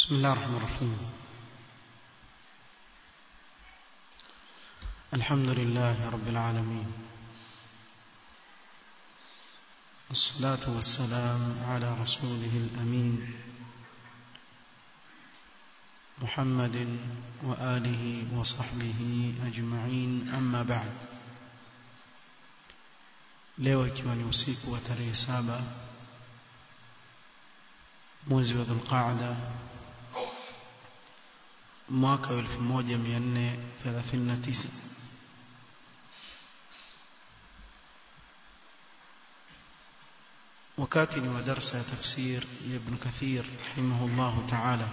بسم الله الرحمن الرحيم الحمد لله رب العالمين والصلاة والسلام على رسوله الأمين محمد وآله وصحبه أجمعين أما بعد leo ikiwa ni usiku wa tarehe saba mwezi wa dhulqaada mwaka wa 1439 wakati ni wa darsa ya tafsir ya ibn kathir rahimahullahu ta'ala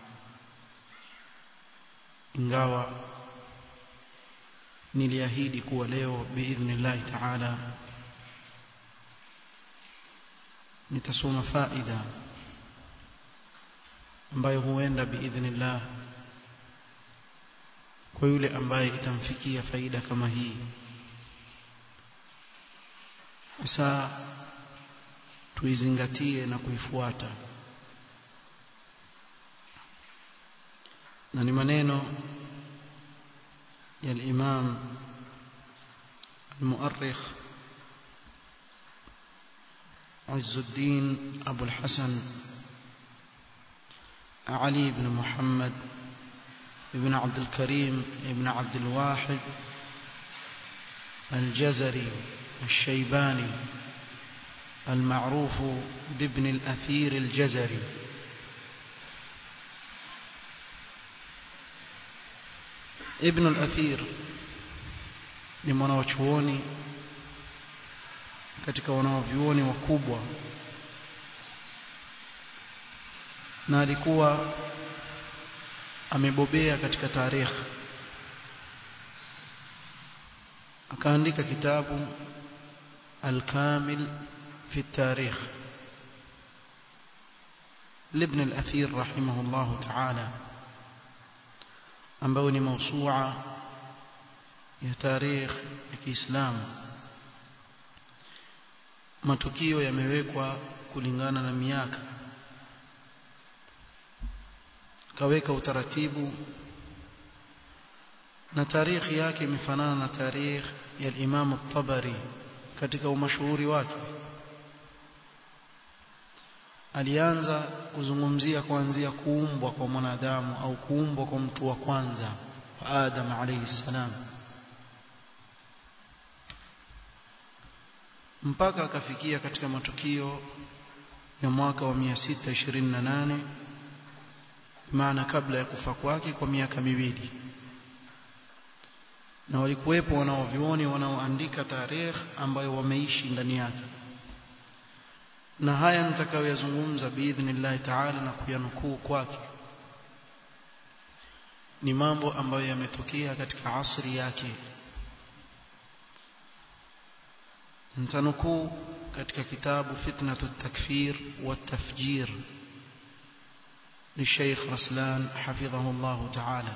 ingawa niliahidi kuwa leo biidhnillahi ta'ala nitasoma faida ambayo huenda biidhnillah kwa yule ambaye itamfikia faida kama hii sasa tuizingatie na kuifuata na ni maneno ya al-Imam al-Mu'arrikh عز الدين أبو الحسن علي بن محمد بن عبد الكريم بن عبد الواحد الجزري الشيباني المعروف بابن الأثير الجزري ابن الأثير ni mwanawachuoni katika wanaovyuoni wakubwa na alikuwa amebobea katika tarikh akaandika kitabu al-kamil fi tarikh لابن الأثير رحمه الله تعالى ambao ni mawsu'a ya tarikh ya Kiislamu matukio yamewekwa kulingana na miaka kaweka utaratibu na tarikhi yake imefanana na tarikh ya Imam at-Tabari katika umashuhuri wake alianza kuzungumzia kuanzia kuumbwa kwa mwanadamu au kuumbwa kwa mtu wa kwanza Adam alayhi salam mpaka akafikia katika matukio ya mwaka wa 628 maana kabla ya kufa kwake kwa miaka miwili na walikuwepo wanaovioni wanaoandika tarehe ambayo wameishi ndani yake na haya nitakayoyazungumza biidhnillah taala na kuyanukuu kwake ni mambo ambayo yametokea katika asri yake nitanukuu katika kitabu fitnatu takfir wa tafjir للشيخ رسلان حفظه الله تعالى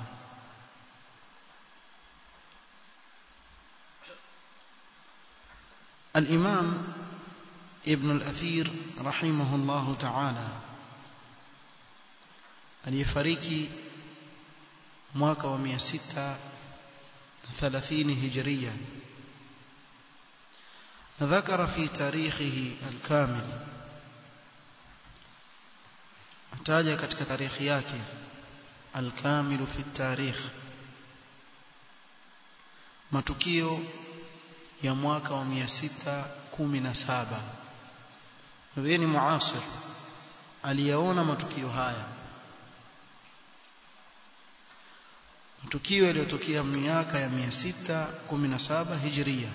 الإمام ابن الأثير رحمه الله تعالى aliyefariki mwaka wa 630 hijiria ذكر في تاريخه الكامل ataja katika tarikhi yake alkamilu fi tarikh matukio ya mwaka wa 617 yeye ni muasir aliyaona matukio haya matukio yaliyotokea miaka ya 617 hijria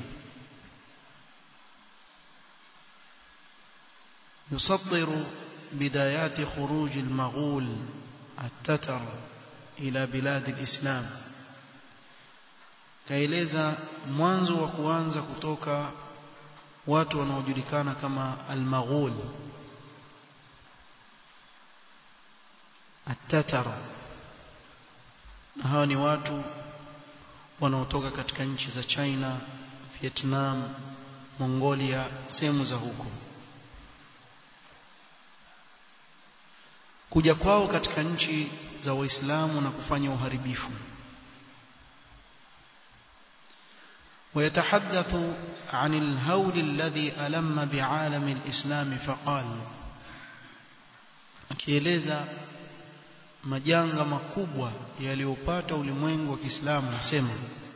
يصدر بدايات خروج المغول التتر إلى بلاد الإسلام kaeleza mwanzo wa kuanza kutoka watu wanaojulikana kama al-Maghul at-Tatar na hawa ni watu wanaotoka katika nchi za China, Vietnam, Mongolia, sehemu za huko kuja kwao katika nchi za waislamu na kufanya uharibifu ويتحدث عن الهول الذي ألم بعالم الإسلام فقال akieleza majanga makubwa yaliyopata ulimwengu wa Kiislamu nasema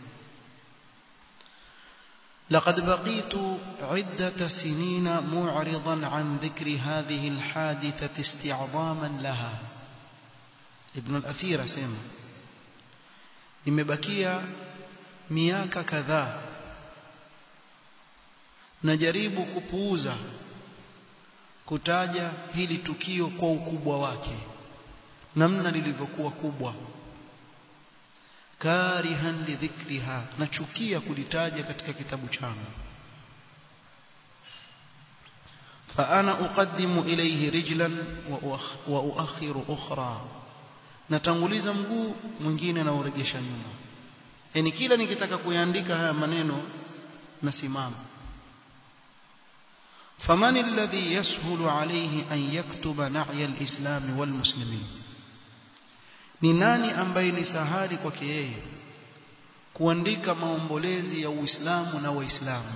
لقد بقيت عدة سنين معرضا عن ذكر هذه الحادثة استعظاما لها ابن الأثير سيما nimebakia miaka kadhaa najaribu kupuuza kutaja hili tukio kwa ukubwa wake namna lilivyokuwa kubwa karihan lidhikriha nachukia kulitaja katika kitabu changu فأنا أقدم إليه رجلا وأؤخر أخرى natanguliza mguu mwingine na uregesha nyuma yani kila nikitaka kuyaandika haya maneno nasimama فمن الذي يسهل عليه أن يكتب نعي الإسلام والمسلمين ni nani ambaye ni sahali kwake yeye kuandika maombolezi ya Uislamu na Waislamu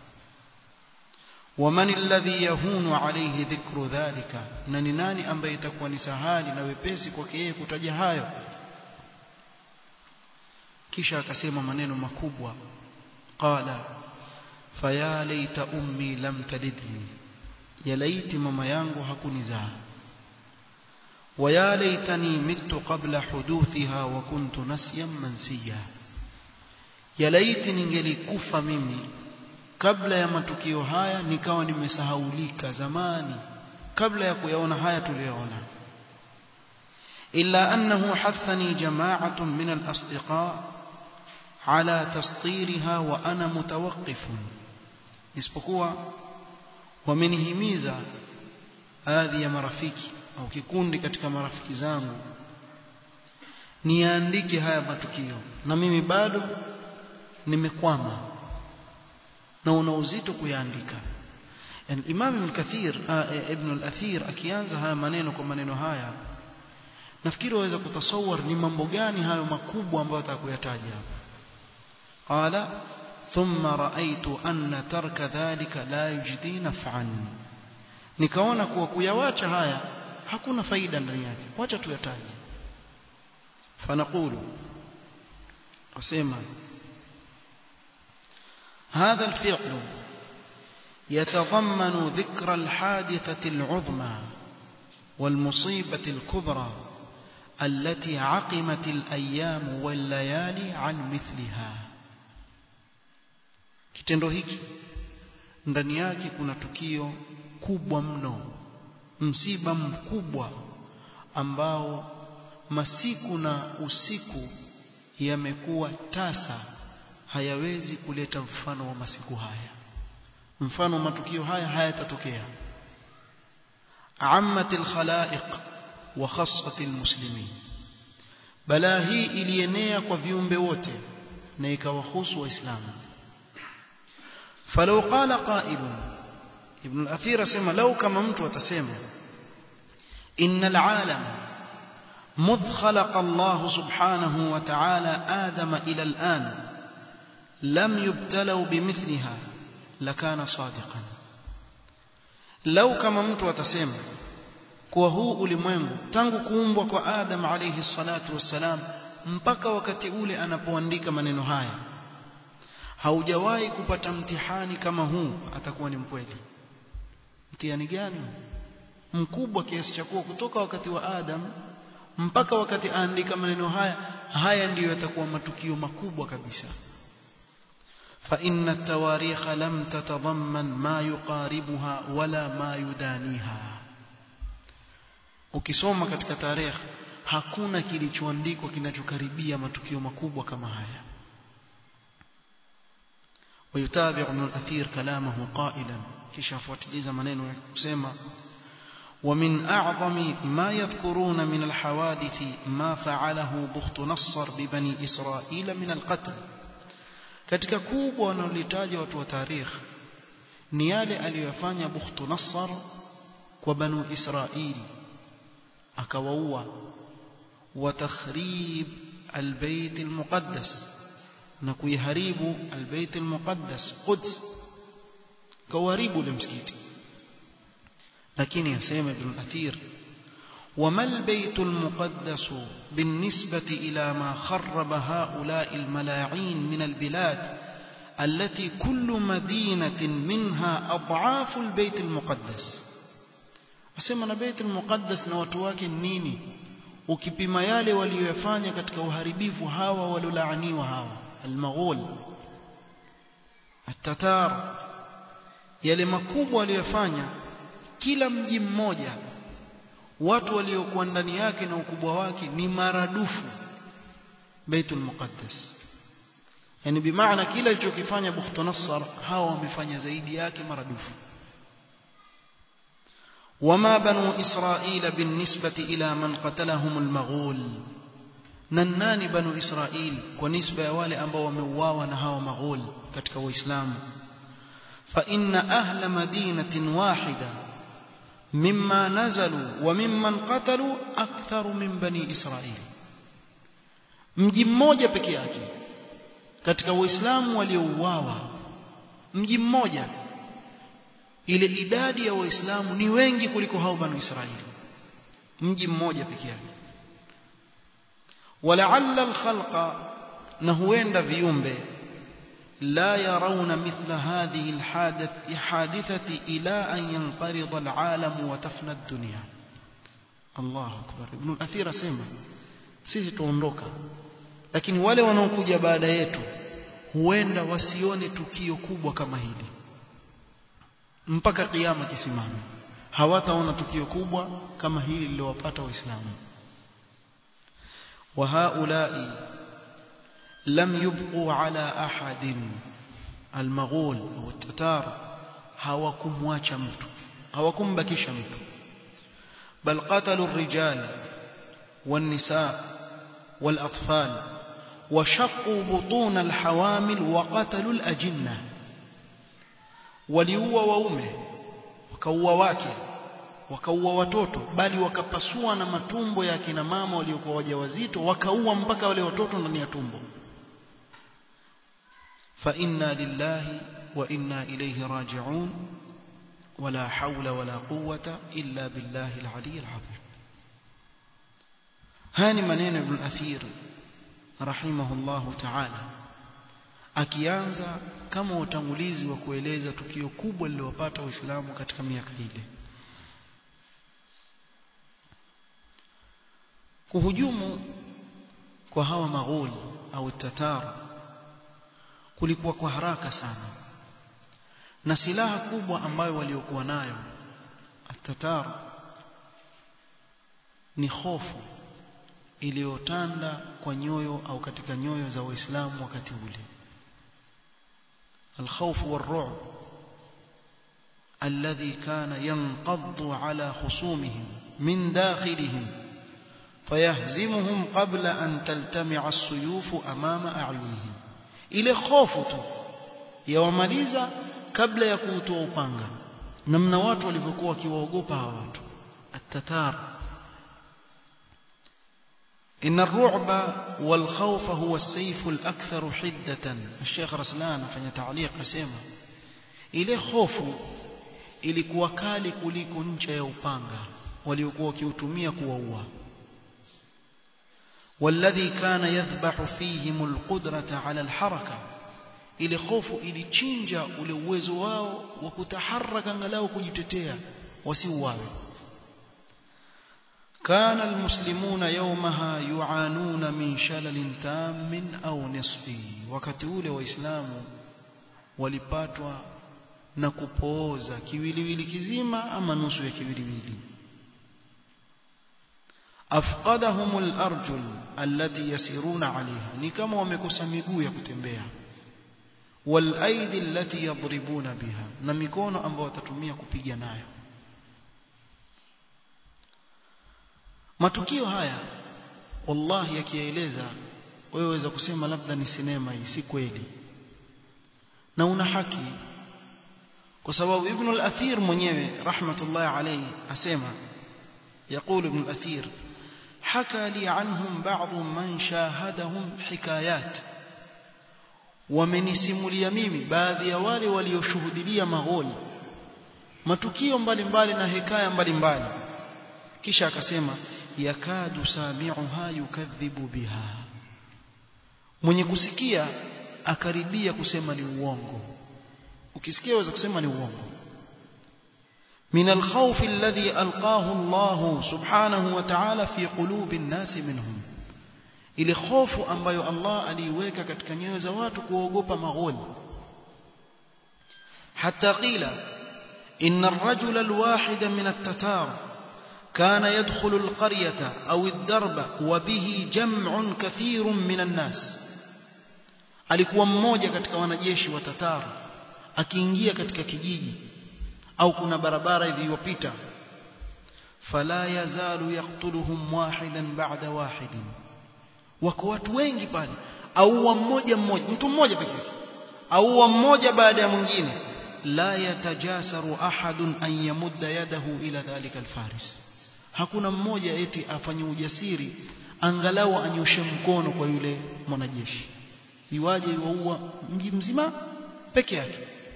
waman alladhi yahunu alayhi dhikru dhalika na ni nani ambaye itakuwa ni sahali na wepesi kwake yeye kutaja hayo kisha akasema maneno makubwa qala faya laita ummi lam talidni ya laiti mama yangu hakunizaa ويا ليتني مت قبل حدوثها وكنت نسيا منسيا يا ليت ningelikufa mimi kabla ya matukio haya nikawa nimesahaulika zamani kabla ya kuyaona haya tuliyoona illa annahu hathani jama'atun min al-asdiqa ala tastirha wa ana mutawaqqifun isipokuwa wamenihimiza baadhi ya marafiki au kikundi katika marafiki zangu niandike haya matukio na mimi bado nimekwama na una uzito kuyaandika yani Imam Ibn Kathir Ibn al-Athir akianza haya maneno kwa maneno haya nafikiri waweza kutasawar ni mambo gani hayo makubwa ambayo atakuyataja qala thumma ra'aytu anna tarka dhalika la yujdi naf'an nikaona kuwa kuyawacha haya hakuna faida ndani yake wacha tuyataje fanaqulu wasema هذا الفعل يتضمن ذكر الحادثة العظمى والمصيبة الكبرى التي عقمت الأيام والليالي عن مثلها kitendo hiki ndani yake kuna tukio kubwa mno msiba mkubwa ambao masiku na usiku yamekuwa tasa hayawezi kuleta mfano wa masiku haya mfano wa matukio haya hayatatokea ammat alkhalaiq wa khassat almuslimin balaa hii ilienea kwa viumbe wote na ikawahusu waislamu falau qala qailun ibn al-athir asema lau kama mtu atasema innal alam مذ خلق الله سبحانه وتعالى آدم إلى الآن لم يبتلوا بمثلها لكان صادقا لو كما mtu atasema kuwa huu ulimwengu tangu kuumbwa kwa Adam alayhi salatu wassalam mpaka wakati ule anapoandika maneno haya haujawahi kupata mtihani kama huu atakuwa ni mkweli mtihani gani mkubwa kiasi cha kuwa kutoka wakati wa Adam mpaka wakati aandika maneno haya haya ndiyo yatakuwa matukio makubwa kabisa فإن التواريخ لم تتضمن ما يقاربها ولا ما يدانيها ukisoma katika tarehe hakuna kilichoandikwa kinachokaribia matukio makubwa kama haya ويتابع ابن الأثير كلامه قائلا kisha afuatiliza maneno ya kusema ومن أعظم ما يذكرون من الحوادث ما فعله بخت نصر ببني إسرائيل من القتل katika kubwa wanalolitaja watu wa tarikh ni yale aliyofanya Bukhtu Nassar kwa Banu Israili akawaua wa takhrib albayt almuqaddas na kuiharibu albayt almuqaddas Quds kawaribu ule msikiti lakini yasema ibn Athir وما البيت المقدس بالنسبة إلى ما خرب هؤلاء الملاعين من البلاد التي كل مدينة منها أضعاف البيت المقدس أسمى بيت المقدس نواتواك النيني ukipima yale waliyofanya katika uharibifu hawa walolaaniwa hawa almaghul atatar yale makubwa waliyofanya kila mji mmoja watu waliokuwa ndani yake na ukubwa wake ni maradufu Baitul Muqaddas yani bimaana kila alichokifanya Bukhtu Nassar hawa wamefanya zaidi yake maradufu وما بنو إسرائيل بالنسبة إلى من قتلهم المغول ننان بنو إسرائيل ونسبة والي أنبا ومواوا نهاو مغول كتك وإسلام فإن أهل مدينة واحدة مما نزلوا وممن قتلوا أكثر من بني إسرائيل mji mmoja peke yake katika waislamu waliouawa mji mmoja ile idadi ya waislamu ni wengi kuliko hao banu israeli mji mmoja peke yake walaalla alkhalqa na huenda viumbe لا يرون مثل هذه الحادث حادثة إلى أن ينقرض العالم وتفنى الدنيا الله أكبر ابن الأثير سيما sisi tuondoka lakini wale wanaokuja baada yetu huenda wasione tukio kubwa kama hili mpaka kiyama kisimame hawataona tukio kubwa kama hili lililowapata waislamu wa haulai لم يبقوا على أحد المغول أو التتار hawakumwacha mtu hawakumbakisha mtu bal qatalu الرجال والنساء والأطفال وشقوا بطون الحوامل وقتلوا الأجنة waliua waume wakaua wake wakaua watoto bali wakapasua na matumbo ya kina mama waliokuwa wajawazito wakaua mpaka wale watoto ndani ya tumbo فإنا لله وإنا إليه راجعون ولا حول ولا قوة إلا بالله العلي العظيم هاني منين ابن الأثير رحمه الله تعالى akianza kama utangulizi wa kueleza tukio kubwa lililopata waislamu katika miaka ile kuhujumu kwa hawa maghul au tatar kulikuwa kwa haraka sana na silaha kubwa ambayo waliokuwa nayo atatar ni hofu iliyotanda kwa nyoyo au katika nyoyo za waislamu wakati ule الخوف والرعب الذي كان ينقض على خصومهم من داخلهم فيهزمهم قبل أن تلتمع السيوف أمام أعينهم ile hofu tu yawamaliza kabla ya kuutoa upanga namna watu walivyokuwa wakiwaogopa hawa watu atatar إن الرعب والخوف هو السيف الأكثر حدة الشيخ رسلان فني تعليق سيما ile hofu ilikuwa kali kuliko ncha ya upanga waliokuwa wakiutumia kuwaua والذي كان يذبح فيهم القدرة على الحركة ile hofu ilichinja ule uwezo wao wa kutaharaka angalau kujitetea wasiuawe كان المسلمون يومها يعانون من شلل تام أو نصفي wakati ule waislamu walipatwa na kupooza kiwiliwili kizima ama nusu ya kiwiliwili afqadahum al-arjul allati yasiruna 'alayha ni kama wamekosa miguu ya kutembea wal aidi allati yadribuna biha na mikono ambayo watatumia kupiga nayo matukio haya wallahi yakieleza wewe waweza kusema labda ni sinema hii si kweli na una haki kwa sababu ibn al-athir mwenyewe rahmatullahi alayhi asema يقول ابن الأثير حكى لي عنهم بعض من شاهدهم حكايات wamenisimulia mimi baadhi ya wale walioshuhudilia magholi matukio mbalimbali na hekaya mbalimbali kisha akasema yakadu sami'uha yukadhibu biha mwenye kusikia akaribia kusema ni uongo ukisikia waweza kusema ni uongo من الخوف الذي ألقاه الله سبحانه وتعالى في قلوب الناس منهم ile hofu ambayo Allah aliiweka katika nyoyo za watu kuogopa magholi hatta qila inna ar-rajul al-wahid min at-tatar kana yadkhulu al-qaryata aw ad-darba wa bihi jam'un kathirun min an-nas alikuwa mmoja katika wanajeshi wa Tatar akiingia katika kijiji au kuna barabara hivi yopita fala yazalu yaqtuluhum wahidan ba'da wahidin wako watu wengi pale au mmoja mmoja mtu mmoja pekee yake au mmoja baada ya mwingine la yatajasaru ahadun an yamudda yadahu ila dhalika alfaris hakuna mmoja eti afanye ujasiri angalau anyoshe mkono kwa yule mwanajeshi iwaje iwaua mji mzima peke yake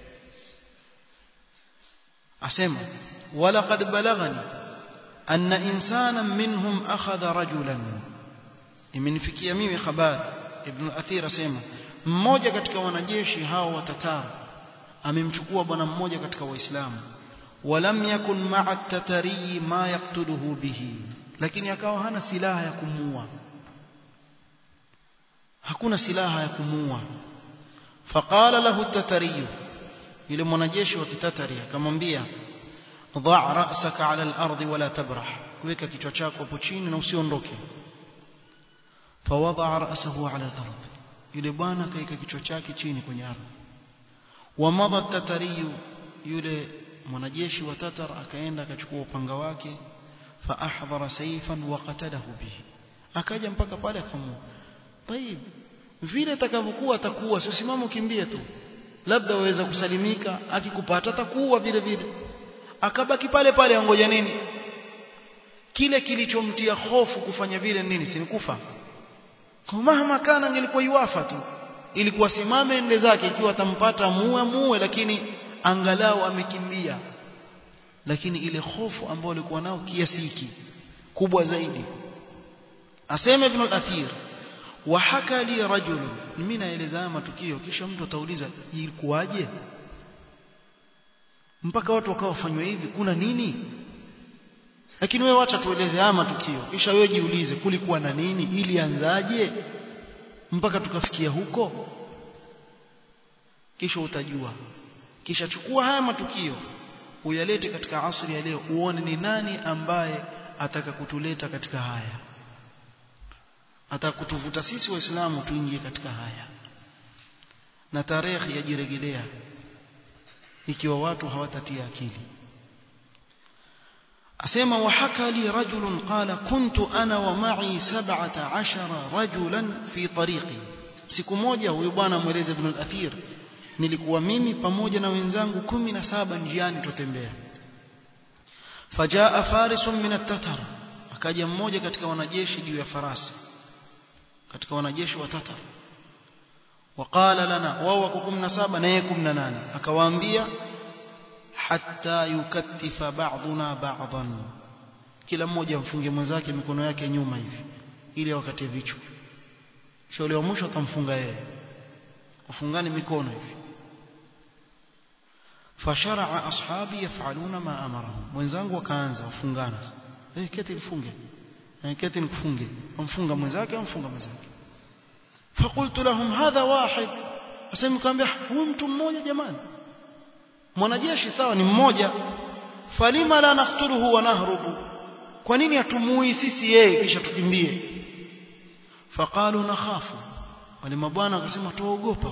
asema walaqad balaghani anna insanan minhum akhadha rajulan imenifikia mimi habari ibn athir asema mmoja katika wanajeshi hao wa Tatar amemchukua bwana mmoja katika waislamu walam yakun ma'a at-tatari ma yaqtuluhu bihi lakini akawa hana silaha ya kumuua hakuna silaha ya kumuua faqala lahu at-tatari yule mwanajeshi wa kitatari akamwambia dha' ra'saka 'ala al-ardi wala tabrah weka kichwa chako hapo chini na usiondoke فوضع رأسه على الأرض yule bwana kaika kichwa chake chini kwenye ardhi wamadha tatariyu yule mwanajeshi wa tatar akaenda akachukua upanga wake fa ahdhara sayfan wa qatalahu bihi akaja mpaka pale akamua tayib vile atakavyokuwa atakuwa sio simama ukimbie tu labda waweza kusalimika akikupata atakuwa vile vile akabaki pale pale angoja nini kile kilichomtia hofu kufanya vile nini si kufa kwa mahama kana angelikuwa yuafa tu ilikuwa simame ende zake ikiwa atampata muue muue lakini angalau amekimbia lakini ile hofu ambayo alikuwa nao kiasi hiki kubwa zaidi asema ibn al-athir wa haka li rajul mimi naeleza matukio kisha mtu atauliza ilikuwaje mpaka watu wakawa wafanywa hivi kuna nini lakini wewe acha tueleze haya matukio kisha wewe jiulize kulikuwa na nini ilianzaje mpaka tukafikia huko kisha utajua kisha chukua haya matukio uyalete katika asri ya leo uone ni nani ambaye ataka kutuleta katika haya atakutuvuta sisi waislamu tuingie katika haya na tarehe yajirejelea ikiwa watu hawatatia akili asema wahaka li rajulun qala kuntu ana wa ma'i 17 rajulan fi tariqi siku moja huyu bwana mweleze ibn al-athir nilikuwa mimi pamoja na wenzangu 17 njiani tutembea fajaa farisun min at-tatar akaja mmoja katika wanajeshi juu ya farasi katika wanajeshi wa tatar waqala lana wao wako 17 na yeye 18 akawaambia hatta yukattifa ba'duna ba'dan kila mmoja mfunge mwenzake mikono yake nyuma hivi ili wakate vichwa shauri wa mwisho atamfunga yeye wafungane mikono hivi fasharaa ashabi yafaluna ma amarahum mwenzangu wakaanza wafungana eh keti mfunge eh keti nikufunge amfunga mwenzake amfunga mwenzake فقلت لهم هذا واحد asema kaambia huyu mtu mmoja jamani mwanajeshi sawa ni mmoja falima la naqtuluhu wa nahrubu kwa nini atumui sisi yeye kisha tukimbie faqalu nakhafu wale mabwana wakasema tuogopa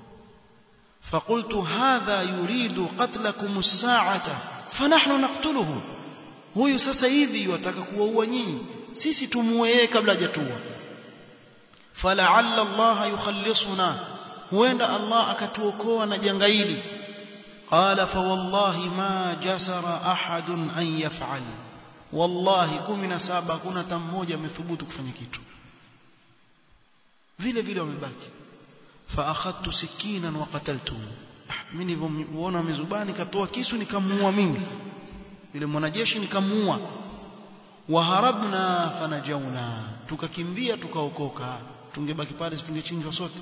فقلت هذا يريد قتلكم الساعة فنحن نقتله huyu sasa hivi wataka kuwaua nyinyi sisi tumuue yeye kabla hajatua fala'alla Allah yukhallisuna huenda Allah akatuokoa na janga hili qala fa wallahi ma jasara ahadun an yaf'al wallahi 17 hakuna hata mmoja amethubutu kufanya kitu vile vile wamebaki fa akhadtu sikinan wa qataltu mimi nilivyomuona mizubani katoa kisu nikamuua mimi yule mwanajeshi nikamuua waharabna fanajauna tukakimbia tukaokoka tungebaki pale tungechinjwa sote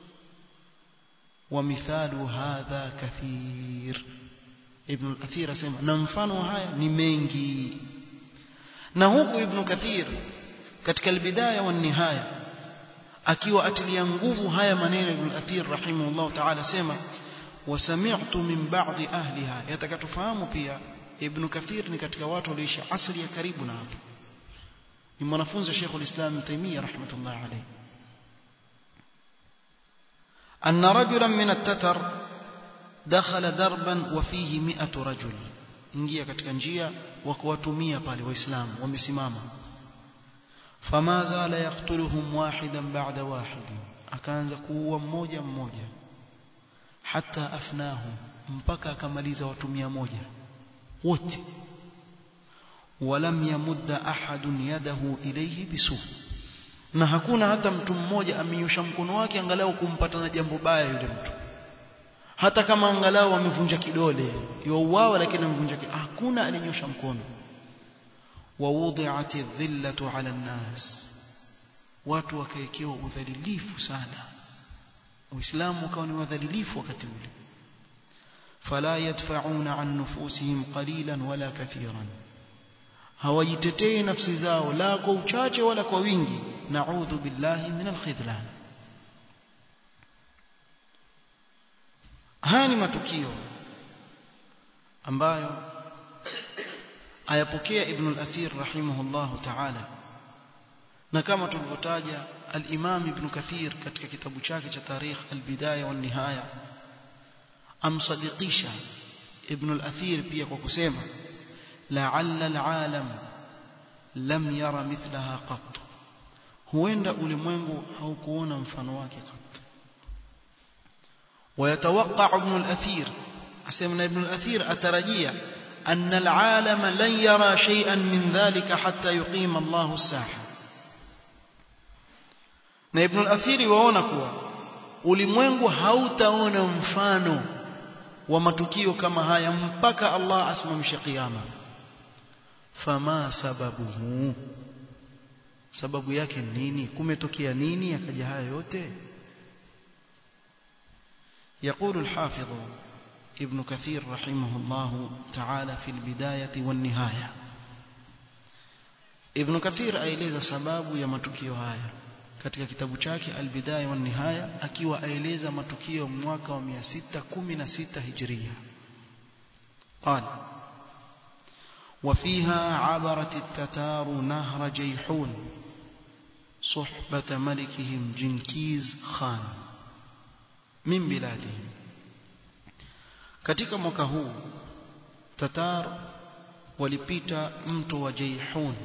ومثال هذا كثير ابن الأثير asema na mfano haya ni mengi na huku ibn kathir katika albidaya wa nihaya akiwa atilia nguvu haya maneno ibn athir rahimahullah ta'ala sema wasami'tu min ba'd ahliha yatakatufahamu pia ibn kathir ni katika watu waliishi asri ya karibu na hapo ni mwanafunzi wa Sheikh al-Islam Taymiyyah rahmatullah alayhi أن رجلا من التتر دخل دربا وفيه مئة رجل ingia katika njia wa kuwatumia pale waislamu wamesimama fama zala yaqtuluhum wahidan ba'da wahid akaanza kuua mmoja mmoja hata afnahum mpaka akamaliza watu moja wote walam yamudda ahadun yadahu ilayhi bisu na hakuna hata mtu mmoja amenyosha mkono wake angalau kumpata na jambo baya yule mtu hata kama angalau amevunja kidole yuauawa lakini amevunja kidole hakuna alinyosha mkono wawudhi'at dhillatu 'ala an-nas watu wakaekewa udhalilifu sana uislamu ukawa ni wadhalilifu wakati ule fala yadfa'una 'an nufusihim qalilan wala kathiran hawajitetei nafsi zao la kwa uchache wala kwa wingi na'udhu billahi min al-khidlan haya ni matukio ambayo ayapokea ibn al-athir rahimahullahu ta'ala na kama tulivyotaja al-imam ibn kathir katika kitabu chake cha tarikh al-bidaya wa nihaya amsadikisha ibn al-athir pia kwa kusema la'alla al-alam lam yara mithlaha qat huenda ulimwengu haukuona mfano wake qat ويتوقع ابن الأثير أسمنا ابن الأثير أترجيا أن العالم لن يرى شيئا من ذلك حتى يقيم الله الساحة na ibn al-athiri waona kuwa ulimwengu hautaona mfano wa matukio kama haya mpaka Allah asimamishe kiyama fama sababuhu sababu yake nini kumetokea nini akaja haya yote يقول الحافظ ابن كثير رحمه الله تعالى في البداية والنهاية ابن كثير aeleza sababu ya matukio haya katika kitabu chake albidaya wa nihaya akiwa aeleza matukio mwaka wa 616 hijria قال وفيها عبرت التتار نهر جيحون صحبة ملكهم جنكيز خان min biladihim katika mwaka huu tatar walipita mto wa Jaihun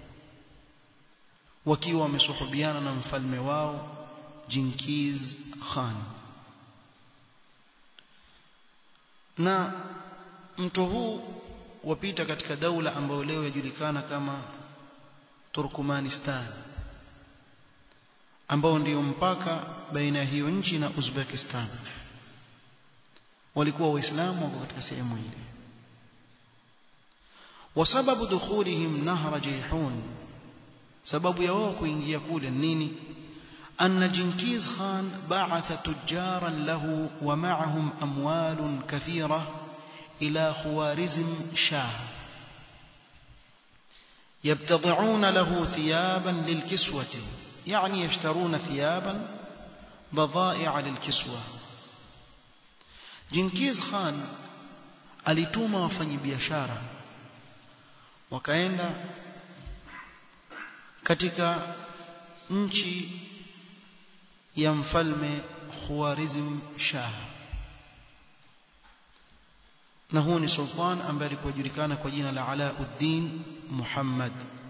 wakiwa wamesuhubiana na mfalme wao Jinkiz Khan na mto huu wapita katika daula ambayo leo yajulikana kama Turkmanistan ambao ndio mpaka baina ya hiyo nchi na Uzbekistan walikuwa waislamu wako katika sehemu ile wasababu dukhulihim nahra jayhun sababu ya wao kuingia kule nini أن جنكيز خان بعث تجارا له ومعهم أموال كثيرة إلى خوارزم شاه يبتضعون له ثيابا للكسوة يعني يشترون ثيابا بضائع للكسوة جنكيز خان alituma wafanyabiashara wakaenda katika nchi ya mfalme Khawarizm Shah na huu ni sultan ambaye alikuwa julikana kwa jina la Alauddin Muhammad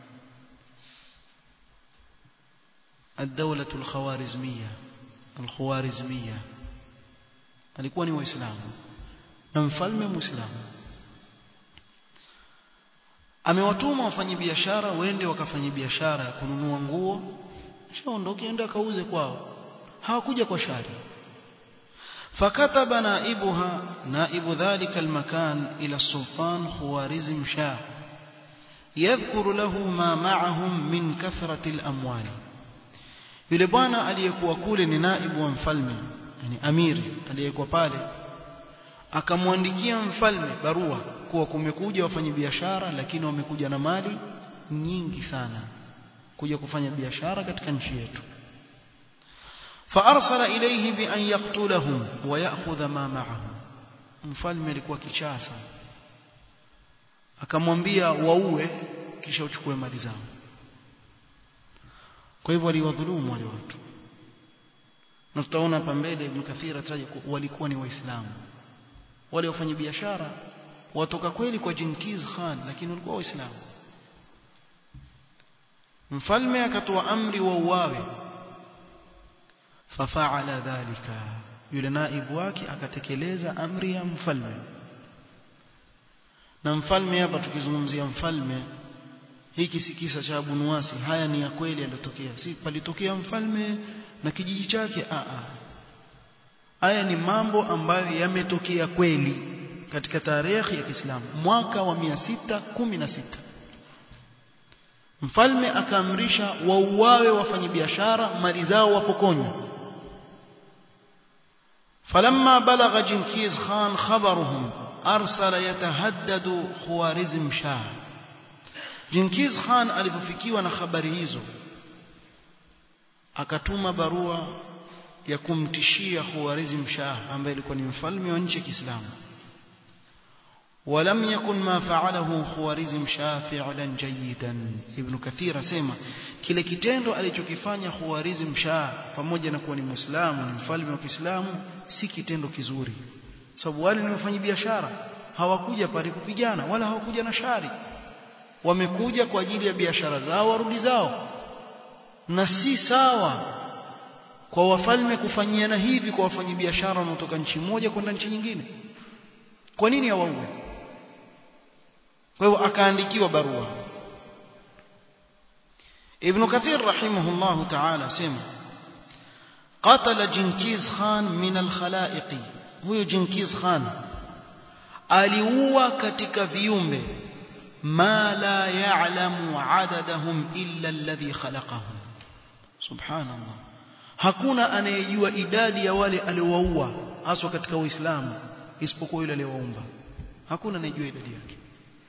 الدولة الخوارزمية الخوارزمية alikuwa ni waislamu na mfalme muislamu amewatuma wafanye biashara wende wakafanye biashara ya kununua nguo shaondoke ende akauze kwao hawakuja kwa shari فكتب نائبها نائب ذلك المكان إلى السلطان خوارزم شاه يذكر له ما معهم من كثرة الأموال yule bwana aliyekuwa kule ni naibu wa mfalme yani amiri aliyekuwa pale akamwandikia mfalme barua kuwa kumekuja wafanyabiashara lakini wamekuja na mali nyingi sana kuja kufanya biashara katika nchi yetu فارسل اليه بان يقتلهم وياخذ ما معهم mfalme alikuwa kichaa sana akamwambia waue kisha uchukue mali zao kwa hivyo waliwadhulumu wale watu na tutaona hapa mbele Ibn Kathir ataja walikuwa ni waislamu wale wafanya biashara watoka kweli kwa Genghis Khan lakini walikuwa waislamu mfalme akatoa amri wa uawe fafaala dhalika yule naibu wake akatekeleza amri ya mfalme na mfalme hapa tukizungumzia mfalme hiki si kisa cha Abu Nuwasi haya ni ya kweli yaliyotokea si palitokea mfalme na kijiji chake a a haya ni mambo ambayo yametokea kweli katika tarehe ya Kiislamu mwaka wa 616 mfalme akaamrisha wauawe wafanyabiashara mali zao wapokonywe فلما بلغ جنكيز خان خبرهم أرسل يتهدد خوارزم شاه جنكيز خان alipofikiwa na habari hizo akatuma barua ya kumtishia Khawarizm Shah ambaye alikuwa ni mfalme wa nchi ya Kiislamu ولم يكن ما فعله خوارزم شاه فعلا جيدا ابن كثير asema kile kitendo alichokifanya Khawarizm Shah pamoja na kuwa ni Muislamu ni mfalme wa Kiislamu si kitendo kizuri sababu wale ni wafanya biashara hawakuja pale kupigana wala hawakuja na shari wamekuja kwa ajili ya biashara zao warudi zao na si sawa kwa wafalme kufanyiana hivi kwa wafanyabiashara wanaotoka nchi moja kwenda nchi nyingine kwa nini hawauwe kwa hivyo akaandikiwa barua Ibn Kathir rahimahullah ta'ala sema قتل جنكيز خان من الخلائق huyo Jinkiz Khan aliua katika viumbe ma la ya'lamu adadahum illa alladhi khalaqahum subhanallah hakuna anayejua idadi ya wale aliowaua haswa katika uislamu isipokuwa yule aliyewaumba hakuna anayejua idadi yake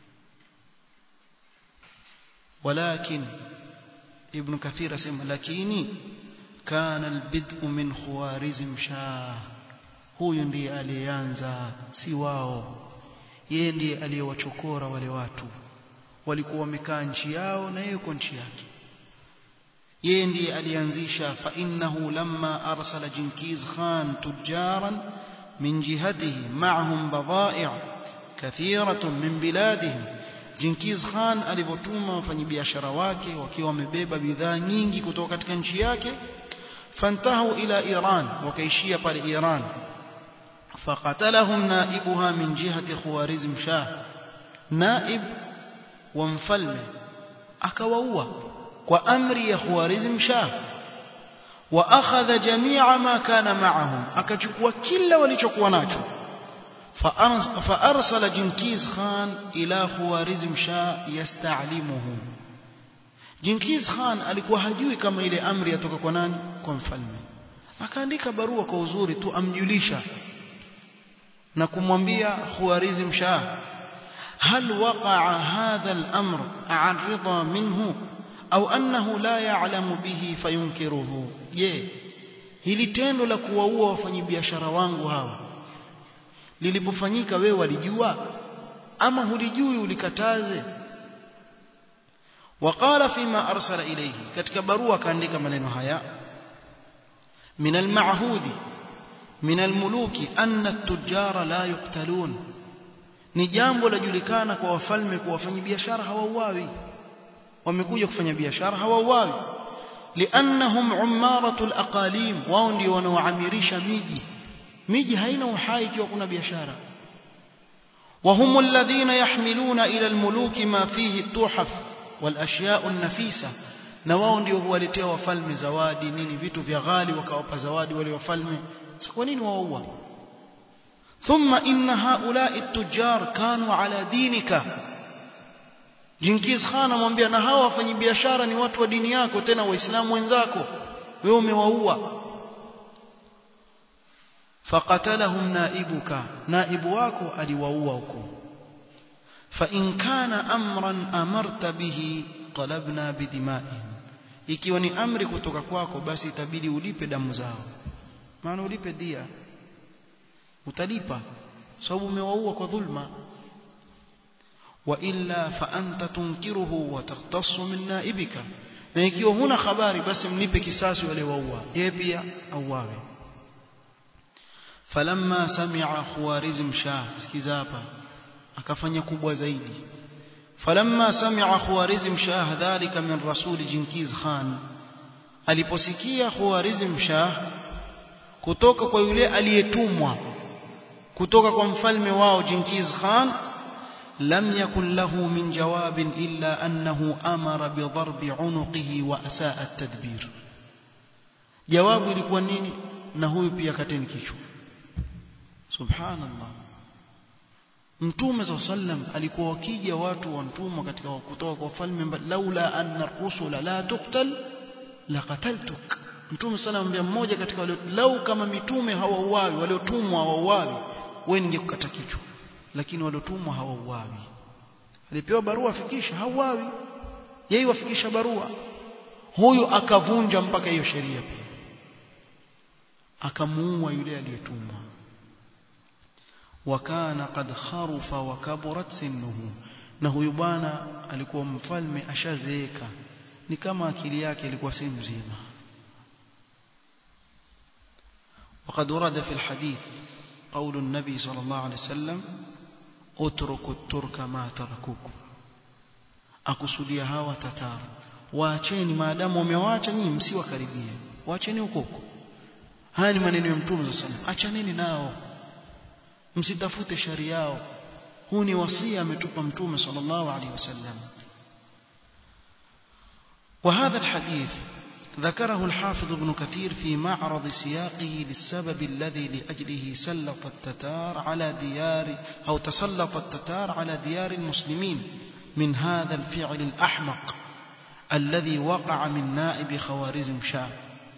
walakin ibn kathir asema lakini kana albid'u min khawarizm shah huyu ndiye aliyeanza si wao yeye ndiye aliyewachokora wale watu walikuwa wamekaa nchi yao na yeye yuko nchi yake yeye ndiye alianzisha fa innahu lamma arsala jinkiz khan tujaran min jihatihi ma'ahum badai' kathiratun min biladihim jinkiz khan alivotuma wafanyabiashara wake wakiwa wamebeba bidhaa nyingi kutoka katika nchi yake fantahu ila iran wakaishia pale iran فقتلهم نائبها من جهة خوارزم شاه نائب ومفلم أكووا وأمر يا خوارزم شاه وأخذ جميع ما كان معهم أكجكوا كل ولجكوا ناجو فأرسل جنكيز خان إلى خوارزم شاه يستعلمه جنكيز خان alikuwa hajui kama ile amri yatoka kwa nani kwa mfalme akaandika barua kwa uzuri tu amjulisha na kumwambia Khawarizm Shah هل وقع هذا الأمر عن رضا منه أو أنه لا يعلم به فينكره je hili tendo la kuwaua wafanyabiashara wangu hawa lilipofanyika wewe walijua ama hulijui ulikataze وقال فيما أرسل إليه katika barua kaandika maneno haya من المعهود من الملوك أن التجار لا يقتلون ni jambo lajulikana kwa wafalme kwa wafanyabiashara hawauawi wamekuja kufanya biashara hawauawi liannahum ummaratul aqalim wao ndio wanaoamirisha miji miji haina uhai ikiwa kuna biashara وهم الذين يحملون إلى الملوك ما فيه التحف والأشياء النفيسة na wao ndio huwaletea wafalme zawadi nini vitu vya ghali wakawapa zawadi wale wafalme sasa kwa nini waua thumma inna haula'i at-tujjar kanu ala dinika Jinkiz Khan amwambia na hawa wafanyabiashara ni watu wa dini yako tena waislamu wenzako wewe umewaua faqatalahum naibuka naibu wako aliwaua huko fa in kana amran amarta bihi talabna bidimaihim ikiwa ni amri kutoka kwako basi itabidi ulipe damu zao maana ulipe dia utalipa sababu umewaua kwa dhulma wa illa fa anta tunkiruhu wa takhtassu min naibika na ikiwa huna habari basi mlipe kisasi wale waua yeye pia auawe falamma sami'a khawarizm shah sikiza hapa akafanya kubwa zaidi falamma sami'a khawarizm shah dhalika min rasul jinkiz khan aliposikia khawarizm shah kutoka kwa yule aliyetumwa kutoka kwa mfalme wao jinkiz khan لم يكن له من جواب إلا أنه أمر بضرب عنقه وأساء التدبير جواب لكوا نيني نهو pia kateni kichwa subhanallah mtume za sallam alikuwa wakija watu wantumwa katika kutoka kwa falme laula anna rusula la tuqtal la qataltuk mtume sallam ambia mmoja katika wale lau kama mitume hawauawi waliotumwa hawauawi wewe ningekukata kichwa lakini waliotumwa hawauawi alipewa barua afikisha hauawi yeye wafikisha barua huyu akavunja mpaka hiyo sheria pia akamuua yule aliyetumwa wakana qad kharufa wa kaburat sinnuhu na huyu bwana alikuwa mfalme ashazeeka ni kama akili yake ilikuwa si mzima وقد ورد في الحديث قول النبي صلى الله عليه وسلم اتركوا الترك ما تركوكم akusudia hawa tataru waacheni maadamu wamewaacha nyinyi msiwakaribie waacheni huko huko haya ni maneno ya mtume sallallahu alaihi achaneni nao msitafute shari yao huu ni wasia ametupa mtume sallallahu alaihi wasallam وهذا الحديث ذكره الحافظ ابن كثير في معرض سياقه للسبب الذي لأجله سلط التتار على ديار أو تسلط التتار على ديار المسلمين من هذا الفعل الأحمق الذي وقع من نائب خوارزم شاه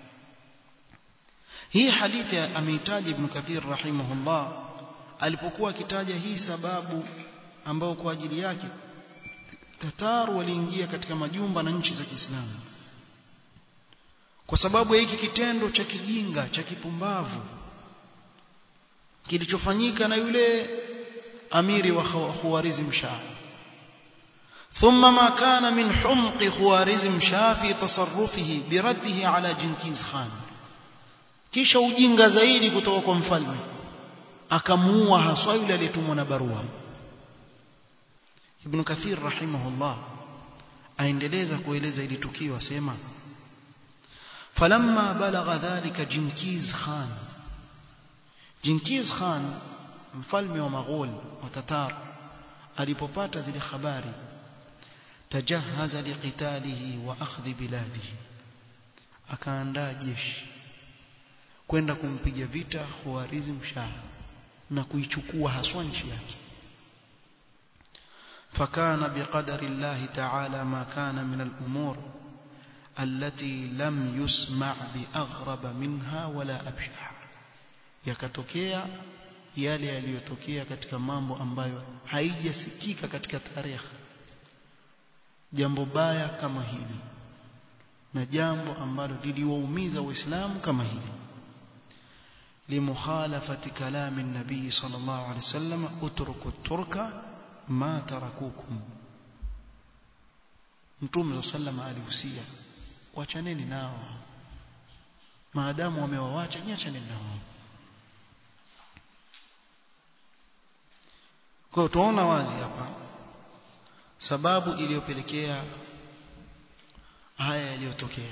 hii hadithi ameitaja Ibn Kathir rahimahullah alipokuwa akitaja hii sababu ambayo kwa ajili yake Tatar waliingia katika majumba na nchi za Kiislamu kwa sababu ya hiki kitendo cha kijinga cha kipumbavu kilichofanyika na yule amiri wa Khawarizm Shah ثم ما كان من حمق خوارزم شاه في تصرفه برده على جنكيز خان kisha ujinga zaidi kutoka kwa mfalme akamuua haswa yule aliyetumwa na barua Ibn Kathir rahimahullah aendeleza kueleza ili tukio asema falamma balagha dhalika Jinkiz Khan Jinkiz Khan mfalme wa Maghol wa Tatar alipopata zile habari tajahaza liqitalihi wa akhdhi biladihi akaandaa jeshi kwenda kumpiga vita Khawarizm Shah na kuichukua haswa nchi yake فكان بقدر الله تعالى ما كان من الأمور التي لم يسمع بأغرب منها ولا أبشع yakatokea yale yaliyotokea katika mambo ambayo haijasikika katika tarehe jambo baya kama hili na jambo ambalo liliwaumiza waislamu kama hili لمخالفة كلام النبي صلى الله عليه وسلم اتركوا الترك ما تركوكم Mtume صلى الله عليه alihusia wachaneni nao maadamu wamewawacha niachaneni nao kwa tunaona wazi hapa sababu iliyopelekea haya yaliyotokea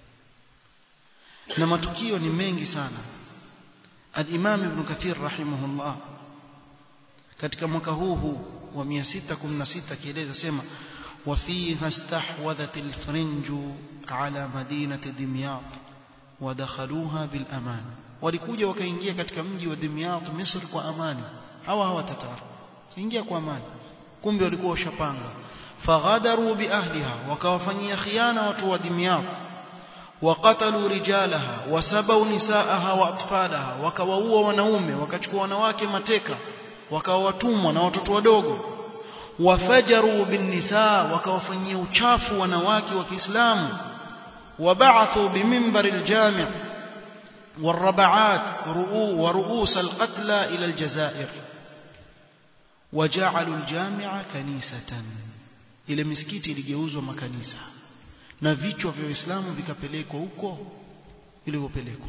na matukio ni mengi sana الإمام ابن كثير رحمه الله katika mwaka huu huu wa 616 kieleza sema وفيها استحوذت الفرنج على مدينة دمياط ودخلوها بالأمان walikuja wakaingia katika mji wa Dimyat Misri kwa amani hawa hawa tatar ingia kwa amani kumbe walikuwa washapanga faghadaru bi ahliha wakawafanyia khiana watu wa Dimyat وقتلوا رجالها وسبوا نساءها واطفالها wakawaua wanaume wakachukua wanawake mateka wakawatumwa na watoto wadogo wafajaru bin nisaa wakawafanyia uchafu wanawake wa Kiislamu وبعثوا بمنبر الجامع والربعات ورؤوس القتلى إلى الجزائر وجعلوا الجامع كنيسة إلى مسكيتي ligeuzwa makanisa na vichwa vya Uislamu vikapelekwa huko ilivyopelekwa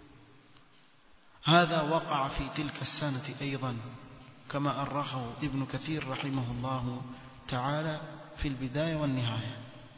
هذا وقع في تلك السنة أيضا كما أرخه ابن كثير رحمه الله تعالى في البداية والنهاية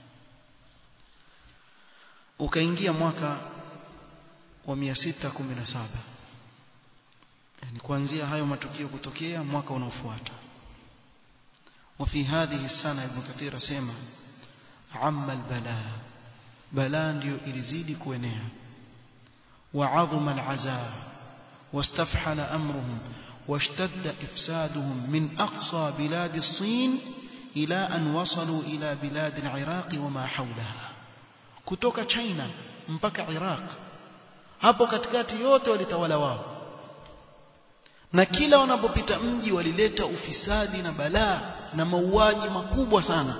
ukaingia mwaka wa 617 yani kuanzia hayo matukio kutokea mwaka unaofuata وفي هذه السنة ابن كثير سيما عم البلاء بلاء ndio ilizidi kuenea وعظم العزاء واستفحل أمرهم واشتد إفسادهم من أقصى بلاد الصين إلى أن وصلوا إلى بلاد العراق وما حولها kutoka China mpaka Iraq hapo katikati yote walitawala wao na kila wanapopita mji walileta ufisadi na balaa na mauaji makubwa sana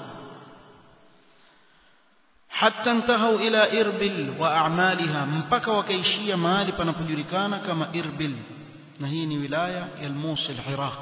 hatta intahau ila Irbil wa a'maliha mpaka wakaishia mahali panapojulikana kama Irbil na hii ni wilaya ya Mosul Iraq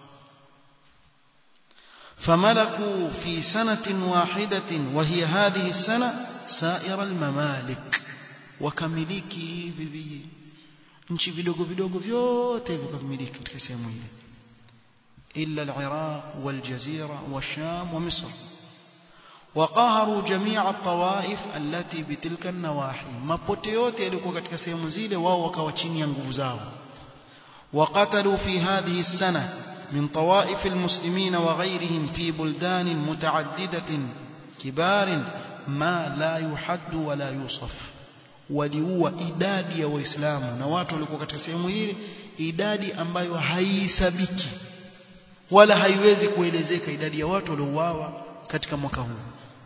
فملكوا في سنة واحدة وهي هذه السنة سائر الممالك wakamiliki hivi nchi vidogo vidogo vyote vikamiliki katika sehemu ile illa al-Iraq wal-Jazira wash-Sham wa Misr وقهروا جميع الطوائف التي بتلك النواحي mapote yote yalikuwa katika sehemu zile wao wakawa chini ya nguvu zao وقتلوا في هذه السنة من طوائف المسلمين وغيرهم في بلدان متعددة كبار ما لا يحد ولا يوصف waliua idadi ya waislamu na watu walikuwa katika sehemu ile idadi ambayo haisabiki wala haiwezi kuelezeka idadi ya watu waliouawa katika mwaka huu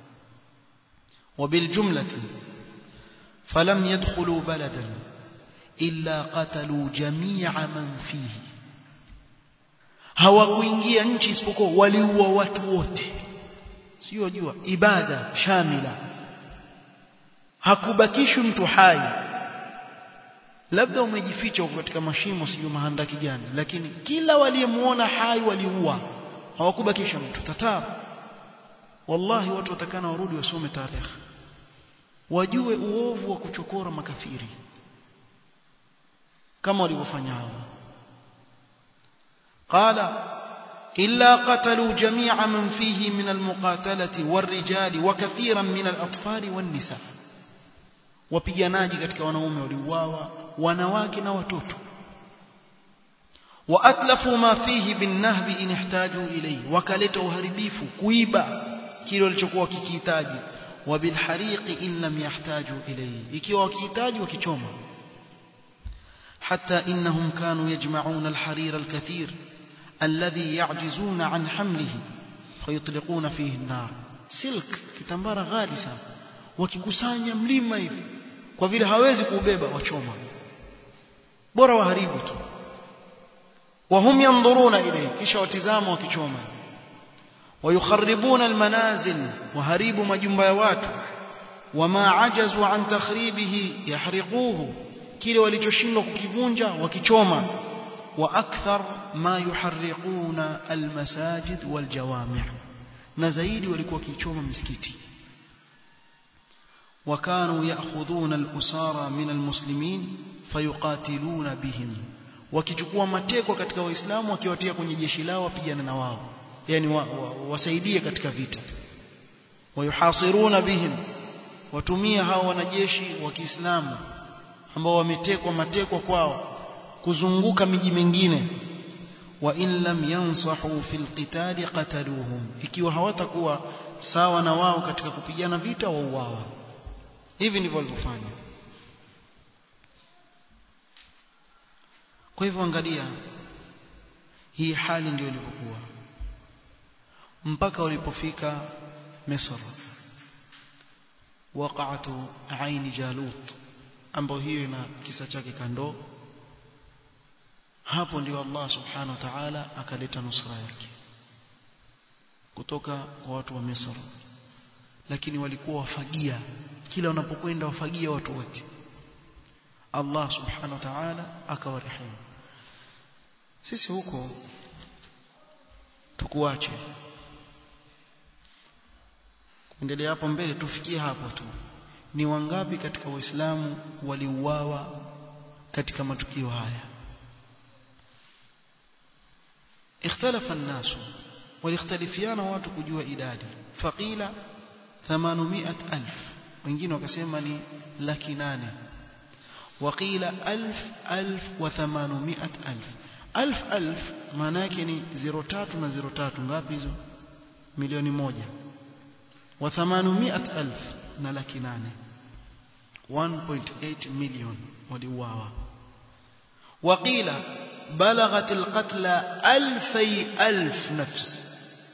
وبالجملة فلم يدخلوا بلدا إلا قتلوا جميع من فيه hawakuingia nchi isipokuwa waliua watu wote sio jua ibada shamila hakubakishwi mtu hai labda umejificha huko katika mashimo sio mahandaki gani lakini kila waliyemuona hai waliua hawakubakisha mtu tatar wallahi watu watakana warudi wasome tarehe wajue uovu wa kuchokora makafiri kama walivyofanya hao قال إلا قتلوا جميع من فيه من المقاتلة والرجال وكثيرا من الأطفال والنساء wapiganaji katika wanaume waliuawa wanawake na watoto waatlafu ma fihi binnahbi in ihtaju ilayhi wakaleta uharibifu kuiba kile walichokuwa kikihitaji wabilhariqi in lam yahtaju ilayhi ikiwa wakihitaji wakichoma حتى إنهم كانوا يجمعون الحرير الكثير الذي يعجزون عن حمله فيطلقون فيه النار سلك kitambara ghali sana wakikusanya mlima hivi kwa vile hawezi kuubeba wachoma bora waharibu tu wahum yanzuruna ilayhi kisha watizama wakichoma ويخربون المنازل وهريب majumba ya watu wama ajazu an takhribihi yahriquhu kile walichoshindwa kukivunja wakichoma wa akthar ma yuharriquna almasajid waljawami' na zaidi walikuwa wakichoma misikiti وكانوا يأخذون الأسارى من المسلمين فيقاتلون بهم wakichukua mateko katika waislamu wakiwatia kwenye jeshi lao wapigana na wao yani wa, wa, wasaidie katika vita wayuhasiruna bihim watumia hao wanajeshi wa Kiislamu ambao wametekwa matekwa kwao kuzunguka miji mingine wa in lam yansahu fil qital qataluhum ikiwa hawatakuwa sawa na wao katika kupigana vita wauawa hivi ndivyo walivyofanya kwa hivyo angalia hii hali ndio ilivyokuwa mpaka walipofika Misri waqa'atu aini Jalut ambayo hiyo ina kisa chake kando hapo ndio Allah subhanahu wa ta'ala akaleta nusra yake kutoka kwa watu wa Misri lakini walikuwa wafagia kila wanapokwenda wafagia watu wote Allah subhanahu wa ta'ala akawarehemu sisi huko tukuache endelea hapo mbele tufikie hapo tu ni wangapi katika waislamu waliuawa katika matukio haya ikhtalafa an-nas waliختلفiana watu kujua idadi faqila 800000 wengine wakasema ni laki nane waqila 1000 1800 alf alf maana yake ni 03 na 03 ngapi hizo milioni moja wa 800000 na laki nane 1.8 million waliuawa وقيل بلغت القتلى ألفي ألف نفس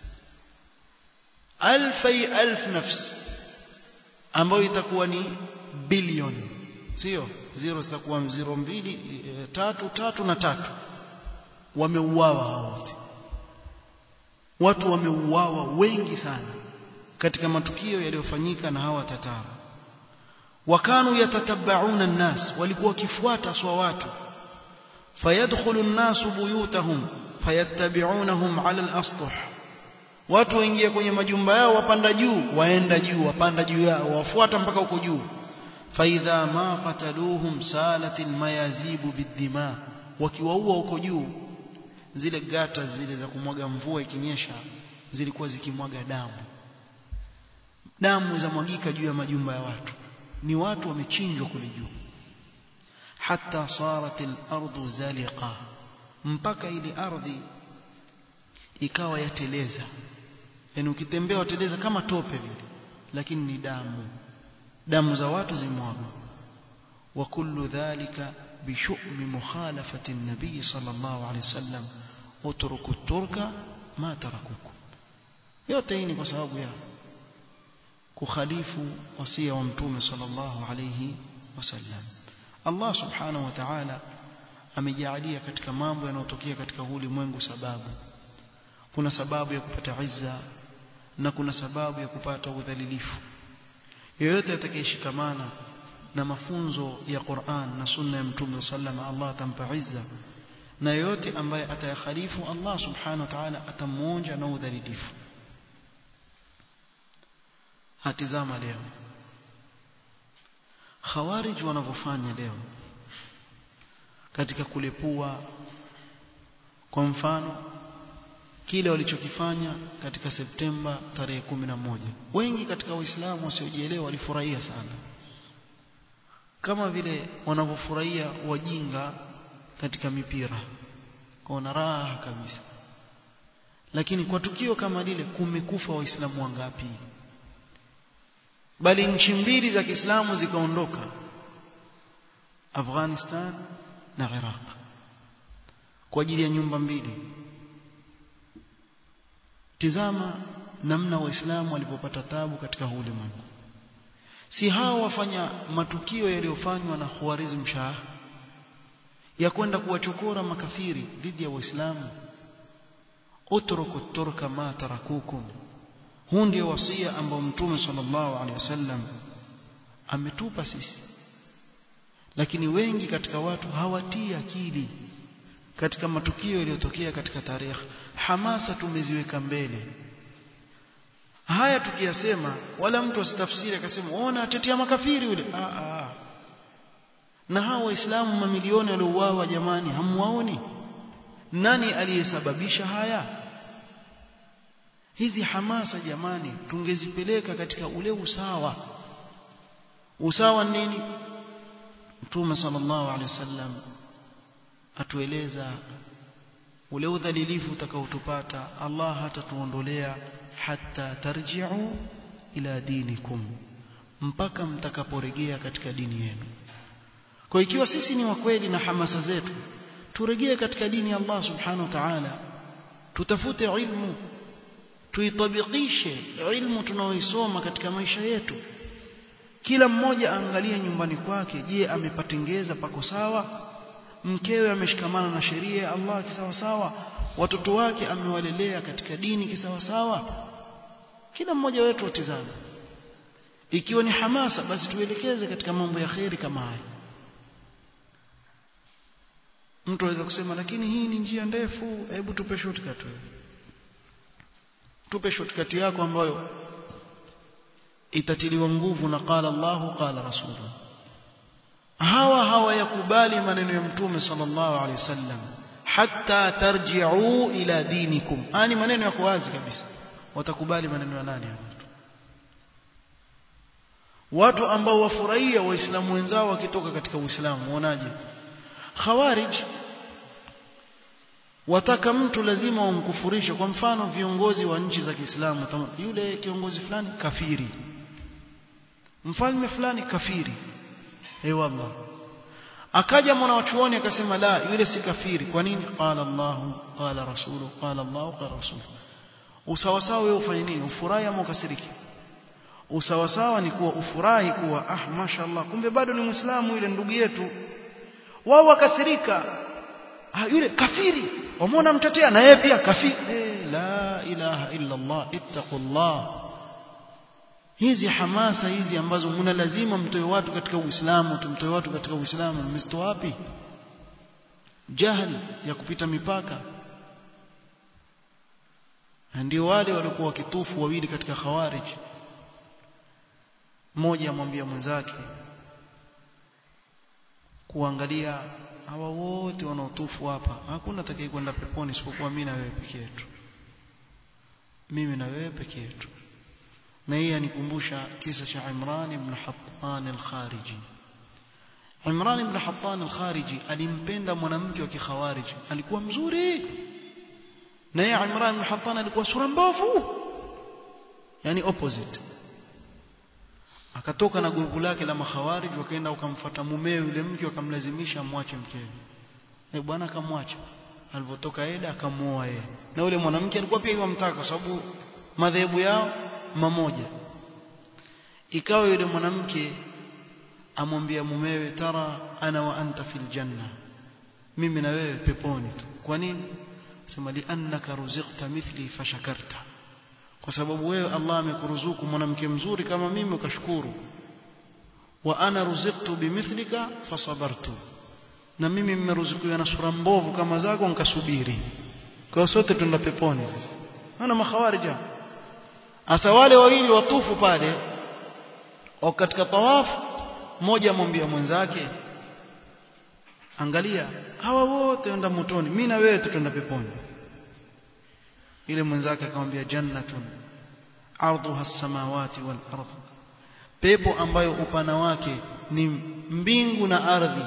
ألفي ألف نفس ambayo itakuwa ni bilioni sio zero zitakuwa 0 mbili tatu tatu na tatu wameuawa hao wote watu wameuawa wengi sana katika matukio yaliyofanyika na hawa tatara wakanu yatatabauna an-nas walikuwa wakifuata swa watu fayadkhulu an-nas buyutahum fayattabi'unahum 'ala al-astuh watu waingia kwenye majumba yao wapanda juu waenda juu wapanda juu yao wafuata mpaka huko juu faidha ma qataluhum salat almayazibu bidima wakiwaua huko juu zile gata zile za kumwaga mvua ikinyesha zilikuwa zikimwaga damu damu za mwagika juu ya majumba ya watu ni watu wamechinjwa kule juu hatta sarat al-ardu zaliqa mpaka ile ardhi ikawa yateleza yani ukitembea wateleza kama tope vile lakini ni damu damu za watu zimwagwa wa kullu dhalika بشؤم مخالفة النبي صلى الله عليه وسلم اتركوا الترك ما تركوكم yote hii ni kwa sababu ya kukhalifu wasia wa mtume sallallahu alayhi wasallam Allah subhanahu wa ta'ala amejalia katika mambo yanayotokea katika ulimwengu sababu kuna sababu ya kupata izza na kuna sababu ya kupata udhalilifu yoyote atakayeshikamana na mafunzo ya Qur'an na sunna ya Mtume sallam Allah atampa izza na yoyote ambaye atayakhalifu Allah subhanahu wa ta'ala atamuonja na udhalilifu hatizama leo khawarij wanavyofanya leo katika kulepua kwa mfano kile walichokifanya katika Septemba tarehe moja wengi katika waislamu wasiojielewa walifurahia sana kama vile wanavyofurahia wajinga katika mipira kwa raha kabisa lakini kwa tukio kama lile kumekufa waislamu wangapi bali nchi mbili za Kiislamu zikaondoka Afghanistan na Iraq kwa ajili ya nyumba mbili tizama namna waislamu walipopata tabu katika ulimwengu si hao wafanya matukio yaliyofanywa na Khwarizm Shah ya kwenda kuwachokora makafiri dhidi ya waislamu utruku turka ma tarakukum huu ndio wasia ambao mtume sallallahu alaihi wasallam ametupa sisi lakini wengi katika watu hawatii akili katika matukio yaliyotokea katika tarehe hamasa tumeziweka mbele haya tukiyasema wala mtu asitafsiri akasema ona atetea makafiri yule ah ah na hao waislamu mamilioni waliouawa jamani hamwaoni nani aliyesababisha haya hizi hamasa jamani tungezipeleka katika ule usawa usawa nini mtume sallallahu alaihi wasallam atueleza ule udhalilifu utakaotupata Allah hatatuondolea hatta tarji'u ila dinikum mpaka mtakaporejea katika dini yenu kwa ikiwa sisi ni wakweli na hamasa zetu turejee katika dini ya Allah subhanahu wa ta'ala tutafute ilmu tuitabikishe ilmu tunaoisoma katika maisha yetu kila mmoja aangalie nyumbani kwake je amepatengeza pako sawa mkewe ameshikamana na sheria ya Allah kisawa sawa watoto wake amewalelea katika dini kisawa sawa kila mmoja wetu atizame ikiwa ni hamasa basi tuelekeze katika mambo ya kheri kama haya mtu aweza kusema lakini hii ni njia ndefu hebu tupe shortcut tupe shortcut yako ambayo itatiliwa nguvu na qala Allahu qala rasuluhu hawa hawayakubali maneno ya mtume sallallahu alaihi wasallam hatta tarji'u ila dinikum ani maneno yako wazi kabisa watakubali maneno ya nani hapo watu ambao wafurahia waislamu wenzao wakitoka katika uislamu uonaje khawarij wataka mtu lazima wamkufurishe kwa mfano viongozi wa nchi za Kiislamu yule kiongozi fulani kafiri mfalme fulani kafiri eh wallah akaja mwanachuoni akasema la yule si kafiri kwa nini qala Allah qala rasulu qala Allah qala rasulu usawasawa wewe ufanye nini ufurahi ama ukasiriki usawasawa ni kuwa ufurahi kuwa ah mashallah kumbe bado ni muislamu yule ndugu yetu wao wakasirika ah, yule kafiri wamuona mtetea na yeye pia kafiri eh, la ilaha illa Allah ittaqullah hizi hamasa hizi ambazo mna lazima mtoe watu katika Uislamu tumtoe watu katika Uislamu mmezitoa wapi jahili ya kupita mipaka ndio wale walikuwa wakitufu wawili katika khawarij mmoja amwambia mwenzake kuangalia hawa wote wanaotufu hapa hakuna atakaye kwenda peponi isipokuwa mimi na wewe peke yetu mimi na wewe peke yetu na hii anikumbusha kisa cha Imran ibn Hattan al-Khariji Imran ibn Hattan al-Khariji alimpenda mwanamke wa kikhawariji alikuwa mzuri na yeye Imran ibn Hattan alikuwa sura mbovu yani opposite akatoka na grupu lake la makhawarij wakaenda wakamfuata mumewe yule mke wakamlazimisha amwache mkewe eh bwana akamwacha alipotoka Eda akamuoa yeye na yule mwanamke alikuwa pia yamtaka kwa sababu madhehebu yao mamoja ikawa yule mwanamke amwambia mumewe tara ana wa anta fil janna mimi na wewe peponi tu kwa nini sema li annaka ruziqta mithli fashakarta kwa sababu wewe Allah amekuruzuku mwanamke mzuri kama mimi ukashukuru wa ana ruziqtu bimithlika fasabartu na mimi mmeruzukiwa na sura mbovu kama zako nikasubiri kwa sote tuenda peponi sasa ana makhawarija asa wale wawili watufu pale au katika tawafu mmoja amwambia mwenzake angalia hawa wote wenda motoni mimi na wewe tutaenda peponi ile mwenzake akamwambia jannatun ardhuha as-samawati wal ardh pepo ambayo upana wake ni mbingu na ardhi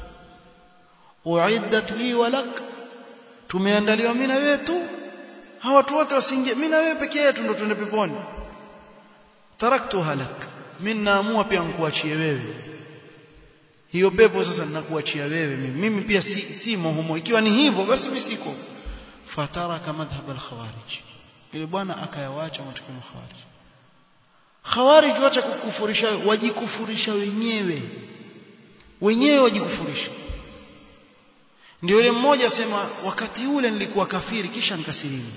uiddat li walak tumeandaliwa mimi na wewe tu hawa watu wote wasiingie mimi na wewe pekee yetu ndo tuende peponi taraktuha lak mimi naamua pia nikuachie wewe hiyo pepo sasa ninakuachia wewe mimi mimi pia si, si mohumo ikiwa ni hivyo basi mimi siko fataraka madhhab al-khawarij ile bwana akayawacha matukio ya khawarij khawarij wacha kukufurisha wajikufurisha wenyewe wenyewe wajikufurisha ndio yule mmoja asema wakati ule nilikuwa kafiri kisha nikasilimu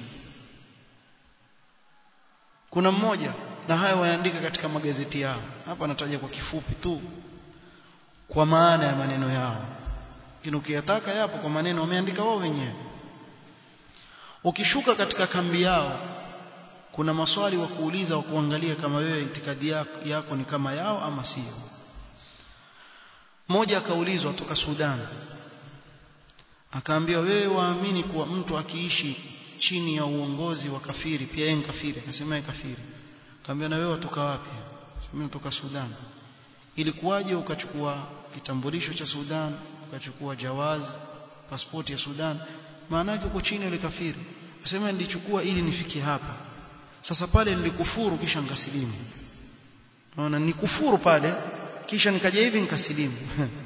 kuna mmoja na haya waandika katika magazeti yao hapa nataja kwa kifupi tu kwa maana ya maneno yao lakini ukiyataka yapo kwa maneno wameandika wao wenyewe ukishuka katika kambi yao kuna maswali wa kuuliza wa kuangalia kama wewe itikadi yako, yako ni kama yao ama sio mmoja akaulizwa toka Sudan akaambiwa wewe waamini kuwa mtu akiishi chini ya uongozi wa kafiri pia yeye kafiri akasema yeye kafiri akaambiwa na wewe watoka wapi sema kutoka Sudan ilikuwaje ukachukua kitambulisho cha Sudan ukachukua jawaz pasipoti ya Sudan maana yake uko chini yule kafiri asema nilichukua ili nifikie hapa sasa pale nilikufuru kisha nikasilimu naona nikufuru pale kisha nikaja hivi nikasilimu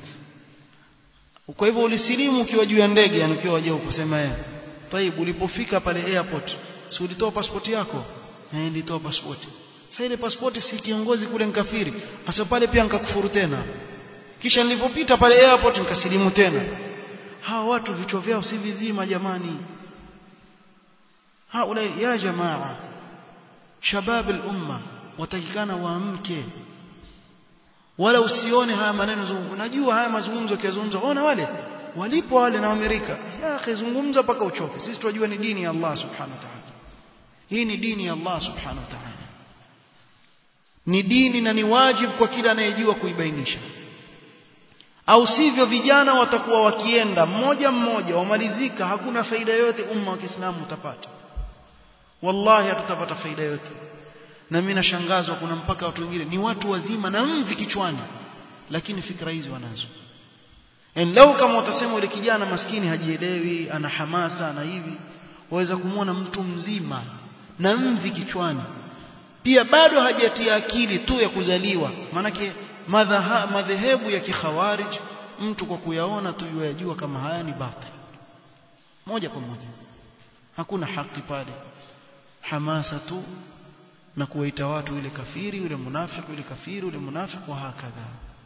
kwa hivyo ulisilimu ukiwa juu ya ndege yani ukiwa waje kusema yeye taibu ulipofika pale airport si ulitoa pasipoti yako eh nilitoa pasipoti sasa ile pasipoti si kiongozi kule nkafiri sasa pale pia nikakufuru tena kisha nilipopita pale airport nikasilimu tena hawa watu vichwa vyao si vizima jamani haula ya jamaa shabab al-umma watakikana waamke wala usione haya maneno zungumzo najua haya mazungumzo yakizungumzwa ona wale walipo wale na Amerika ya akhi zungumza mpaka uchoke sisi tunajua ni dini ya Allah subhanahu wa ta'ala hii ni dini ya Allah subhanahu wa ta'ala ni dini na ni wajibu kwa kila anayejua kuibainisha au sivyo vijana watakuwa wakienda mmoja mmoja wamalizika hakuna faida yote umma wa Kiislamu utapata wallahi hatutapata faida yote na mimi nashangazwa kuna mpaka watu wengine ni watu wazima na mvi kichwani lakini fikra hizi wanazo en lau kama utasema yule kijana maskini hajielewi ana hamasa na hivi waweza kumwona mtu mzima na mvi kichwani pia bado hajatia akili tu ya kuzaliwa maanake madhehebu ya kikhawarij mtu kwa kuyaona tu yajua kama haya ni batil moja kwa moja hakuna haki pale hamasa tu na kuwaita watu yule kafiri yule munafiki yule kafiri yule munafiki wa hakadha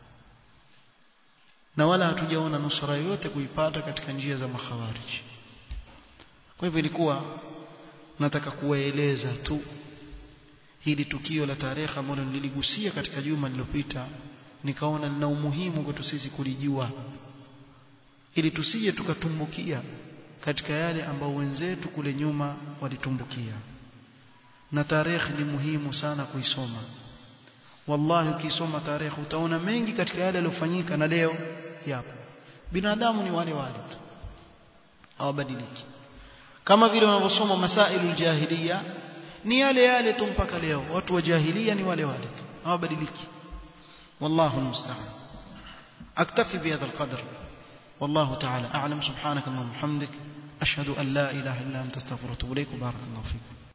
na wala hatujaona nusra yoyote kuipata katika njia za makhawarij kwa hivyo ilikuwa nataka kuwaeleza tu hili tukio la tarehe ambalo niligusia katika juma lililopita nikaona lina umuhimu kwetu sisi kulijua ili tusije tukatumbukia katika yale ambao wenzetu kule nyuma walitumbukia na tarehe ni muhimu sana kuisoma wallahi ukisoma tarehe utaona mengi katika yale yaliyofanyika na leo yapo binadamu ni wale wale tu hawabadiliki kama vile wanavyosoma masailu jahiliya ni yale yale tu mpaka leo watu wa jahiliya ni wale wale tu hawabadiliki والله المستعان اكتفي بهذا القدر والله تعالى اعلم سبحانك اللهم وبحمدك اشهد ان لا اله الا انت استغفرك واتوب اليك وبارك الله فيك